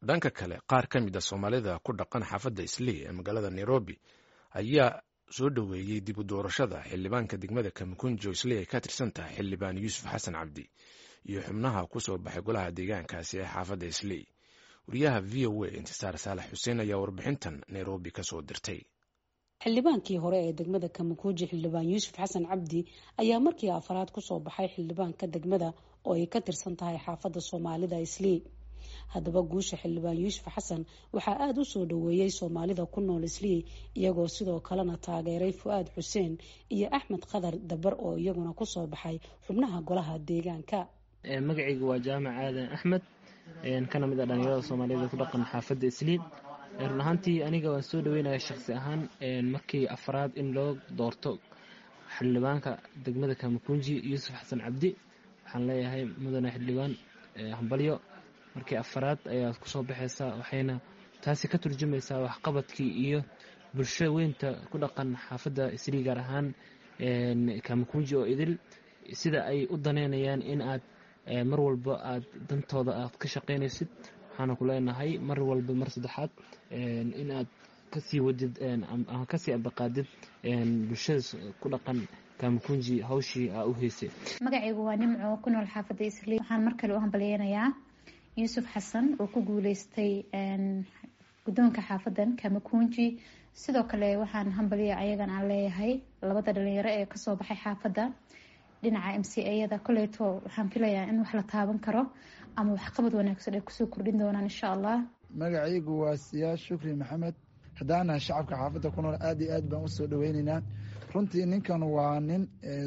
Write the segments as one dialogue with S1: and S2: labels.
S1: dhanka kale qaar ka mid a soomaalida ku dhaqan xaafadda islii ee magaalada nairobi ayaa soo dhoweeyey dib u doorashada xildhibaanka degmada kamikunjo islii ay ka tirsan tahay xildhibaan yuusuf xasan cabdi iyo xubnaha ku soo baxay golaha deegaankaasi ee xaafadda islii wariyaha v o a intisaar saalax xuseen ayaa warbixintan nairobi ka soo dirtay
S2: xildhibaankii hore ee degmada kamakuuji xildhibaan yuusuf xasan cabdi ayaa markii afaraad kusoo baxay xildhibaanka degmada oo ay ka tirsan tahay xaafadda soomaalida islii haddaba guusha xildhibaan yuusuf xasan waxaa aada u soo dhoweeyey soomaalida ku nool islii iyagoo sidoo kalena taageeray fu-aad xuseen iyo axmed khadar dabar oo iyaguna kusoo baxay xubnaha golaha deegaanka
S3: magacayga waa jaamac aadan axmed kana mid a dhalinyarada soomaaliyed ku dhaqan xaafadda islii run ahaantii aniga waan soo dhaweynaya shaqsi ahaan markii afraad in loo doorto xildhibaanka degmada kamakunji yuusuf xasan cabdi waxaan leeyahay mudane xildhibaan hambalyo markii afaraad ayaa kusoo baxaysaa waxayna taasi ka turjumaysaa waxqabadkii iyo bulsho weynta ku dhaqan xaafadda islii gaar ahaan kamakunji oo idil sida ay u daneynayaan in aad mar walba aad dantooda aad ka shaqaynaysid waxaana ku leenahay mar walba mar saddexaad in aad kasii wadid ama kasii abaqaadid bulshada ku dhaqan kamakunji hawshii aa u heysay
S4: magacaygu waa nimco ku nool xaafadda islii waxaan mar kale u hambalyeynayaa yuusuf xasan oo ku guuleystay guddoonka xaafadan kamakunji sidoo kale waxaan hambalya ayagan aan leeyahay labada dhalinyaro ee kasoo baxay xaafadda dhinaca m c ayada koleyto waxaan filayaa in wax la taaban karo ama waxqabad wanaagsan ay kusoo kordhin doonaan insha allah
S5: magacaygu waa siyaas shukri maxamed haddaanahay shacabka xaafadda ku nool aada iyo aad baan usoo dhaweyneynaa runtii ninkan waa nin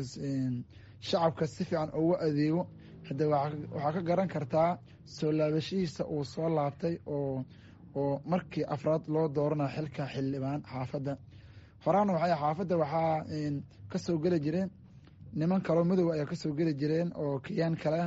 S5: shacabka si fiican ugu adeego hadde waxaa ka garan kartaa soo laabashihiisa uu soo laabtay oo oo markii afraad loo dooranayo xilka xildhibaan xaafadda horaana waxay xaafadda waxaa kasoo geli jireen niman kaloo madow ayaa kasoo geli jireen oo kiyaan kale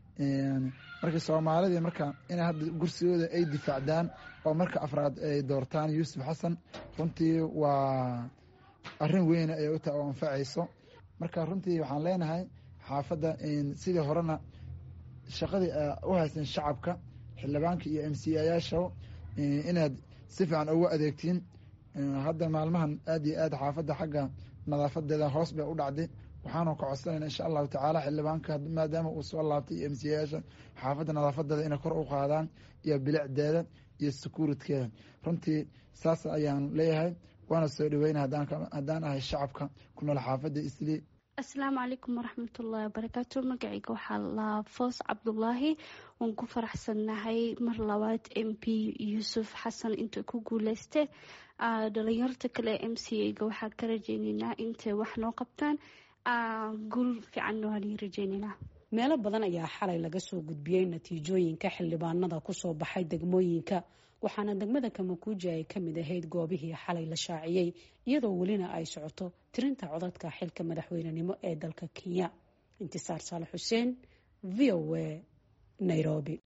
S5: marka soomaalidii marka inay hadda gursigooda ay difaacdaan oo marka afraad ay doortaan yuusuf xasan runtii waa arrin weyne ay u tahay oo anfacayso marka runtii waxaan leenahay xaafadda sidii horena shaqadii u haysan shacabka xildhibaanka iyo m c ayaasha inaad si fiican ugu adeegtiin hadda maalmahan aad iyo aad xaafadda xagga nadaafadeeda hoos bay u dhacday waxaanu ka codsanayna insha allahu tacaala xildhibaanka maadaama uu soo laabtay iyo msiyayaasha xaafadda nadaafadeeda inay kor u qaadaan iyo bilicdeeda iyo securitkeeda runtii saas ayaan leeyahay waana soo dhaweyna haddaan ahay shacabka ku nool xaafadda islii
S6: asalaamu calaykum waraxmatullaahi wabarakaatu magacayga waxaa laa foos cabdulaahi waan ku faraxsannahay mar labaad m p yuusuf xasan inta ku guuleystay dhalinyarta kale m c a-ga waxaa ka rajeyneynaa intay wax noo qabtaan guul fiican waan rajeyneynaa
S2: meelo badan ayaa xalay laga soo gudbiyey natiijooyinka xildhibaanada kusoo baxay degmooyinka waxaana degmada kamakuuji ay ka mid ahayd goobihii xalay la shaaciyey iyadoo welina ay socoto tirinta codadka xilka madaxweynenimo ee dalka kenya intisaar saalax xuseen v o a nairobi